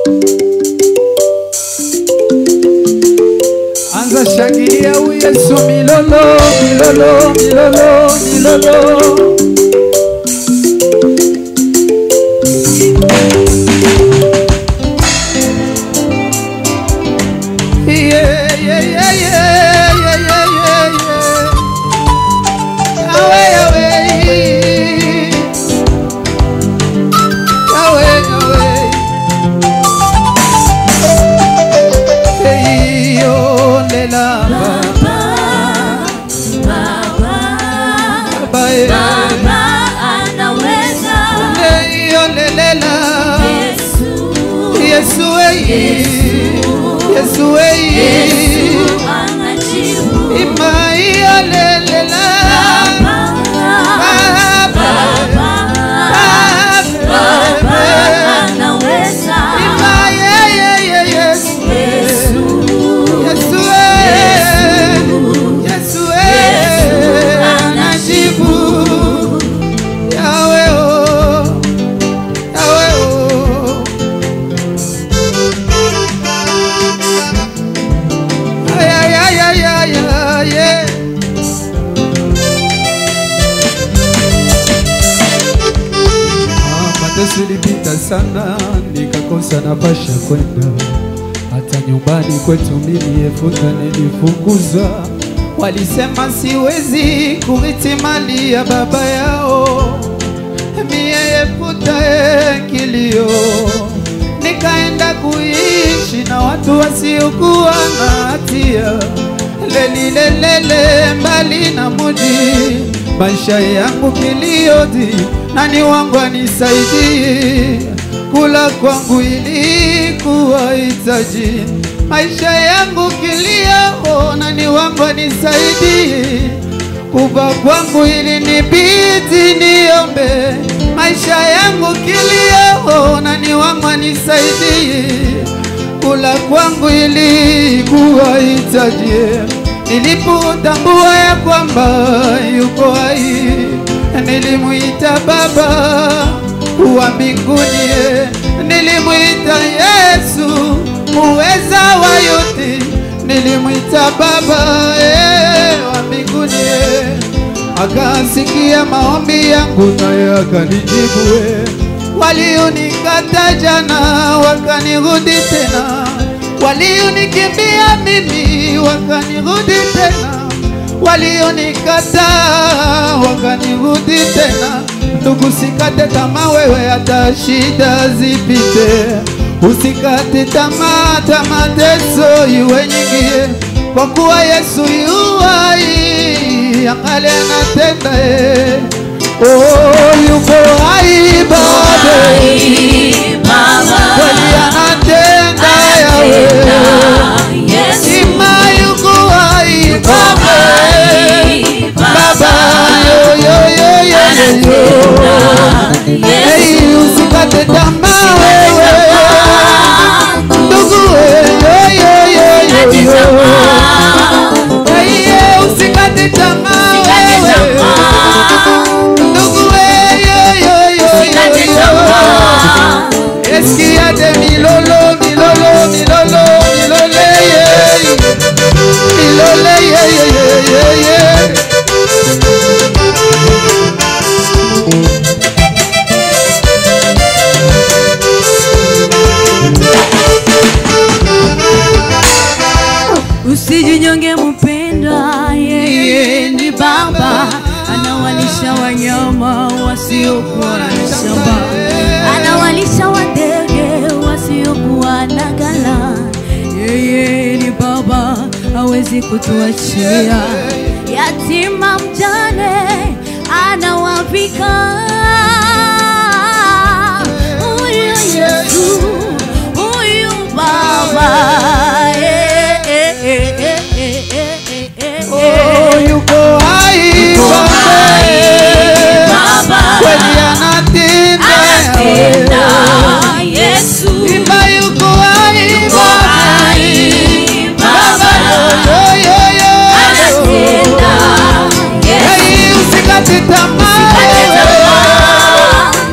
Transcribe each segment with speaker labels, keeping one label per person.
Speaker 1: Anza shangilia u Yesu milolo milolo milolo milolo. Yeah, yeah, yeah, yeah, yeah, yeah, yeah, yeah. Yahweh, Yahweh. Yahweh, Yahweh. Hey, oh, lela, Baba, eh. Hey, oh, lelela. Yesu, eh. Yesu, eh. Ima, iyo, lelela. Baba, Baba, Ima, yeah, yeah, yeah, Yesu. Yesu, eh. Yesu, eh. Anajibu. Yahweh, oh. Yahweh, oh. Ay, ay, ay, ay, ay, ay, yeah. Ah, Mateso ilipita sana, nikakosa nafasi ya kwenda hata nyumbani kwetu mimi efuta nilifukuzwa. Walisema siwezi kurithi mali ya baba yao, mie efuta e kilio, nikaenda kuishi na watu wasiokuwa na hatia lelilelele mbali na muji, maisha yangu kiliodi, nani wangu anisaidie? Kula kwangu ilikuwa hitaji, maisha yangu kilio, nani wangu anisaidie? Kuva kwangu ili nibidi niombe, maisha yangu kilio, nani wangu anisaidie? Kula kwangu ilikuwa hitaji, nilipotambua ya kwamba yuko hai, nilimuita Baba wa mbinguni, nilimuita Yesu muweza wa yote, nilimuita Baba eh, wa mbinguni eh. akasikia maombi yangu naye akanijibu eh. Walionikata jana wakanirudi tena, walionikimbia mimi wakanirudi tena, walionikata wakanirudi tena. Ndugu, sikate tamaa wewe, hata shida zipite, usikate tamaa, hata mateso iwe nyingi, kwa kuwa Yesu yu hai, angali anatenda eh. Oh, yuko hai bado, kweli anatenda yawe, ima yuko hai baba, baba yo yo yo yo yo yo. Hey, usikate tamaa wewe, ndugu we, yo yo yo yo yo. Hey, yeah, usikate tamaa wewe, ndugu we, yo yo yo yo yo. Eskia de milolo, milolo, milolo, milole, yeah. Milole, yeah, yeah, yeah, yeah, yeah.
Speaker 2: Usijinyonge mpendwa, yeye ni Baba, anawalisha wanyama wasiokuwa na shamba, anawalisha wadege wasiokuwa na ghala. Yeye ni Baba, hawezi kutuachia yatima mjane, anawavika huyu Yesu, huyu Baba. Eh, eh, eh, eh, eh, eh, eh, eh,
Speaker 1: Oh,
Speaker 2: eh.
Speaker 1: yuko hai Baba, kweli anatenda
Speaker 2: Anatenda Yesu,
Speaker 1: Imba yuko hai Baba, Baba, yo, yo, yo, yo.
Speaker 2: anatenda Yesu.
Speaker 1: Hey, usikate tamaa
Speaker 2: Usikate
Speaker 1: wewe.
Speaker 2: tamaa.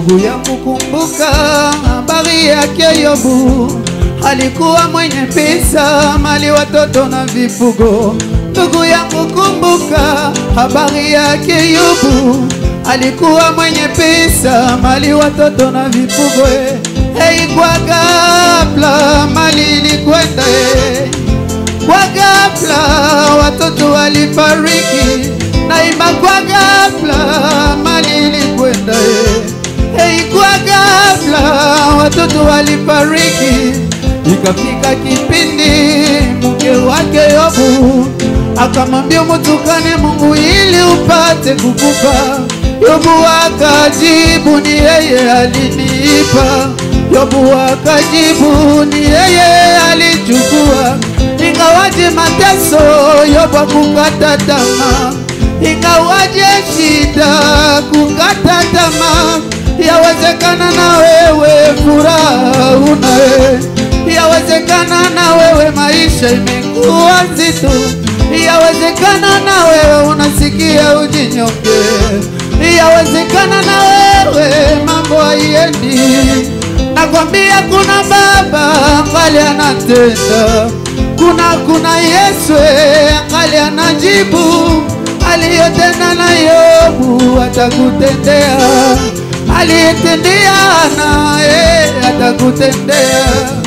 Speaker 1: Ndugu yangu, kumbuka habari yake Yobu. Alikuwa mwenye pesa, mali, watoto na vifugo. Ndugu yangu, kumbuka habari yake Yobu. Alikuwa mwenye pesa, mali, watoto na vifugo. eh. Hey, kwa ghafla mali ilikwenda eh. Kwa ghafla watoto walifariki, naima kwa ghafla mali ilikwenda eh. Hey, kwa ghafla watoto walifariki, ikafika kipindi mke wake Yobu akamwambia mutukane Mungu ili upate kukufa. Yobu akajibu ni yeye alinipa. Yobu akajibu ni yeye alichukua. Ingawaje mateso, Yobu hakukata tamaa. Ingawaje shida, kukata tamaa. Yawezekana na wewe furaha unaye, yawezekana na wewe maisha imekuwa nzito, yawezekana na wewe unasikia ujinyonge, yawezekana na wewe mambo haiendi. Nakwambia kuna Baba angali anatenda, kuna kuna Yesu angali anajibu aliyotenda na Yobu atakutendea, aliyetendea naye atakutendea.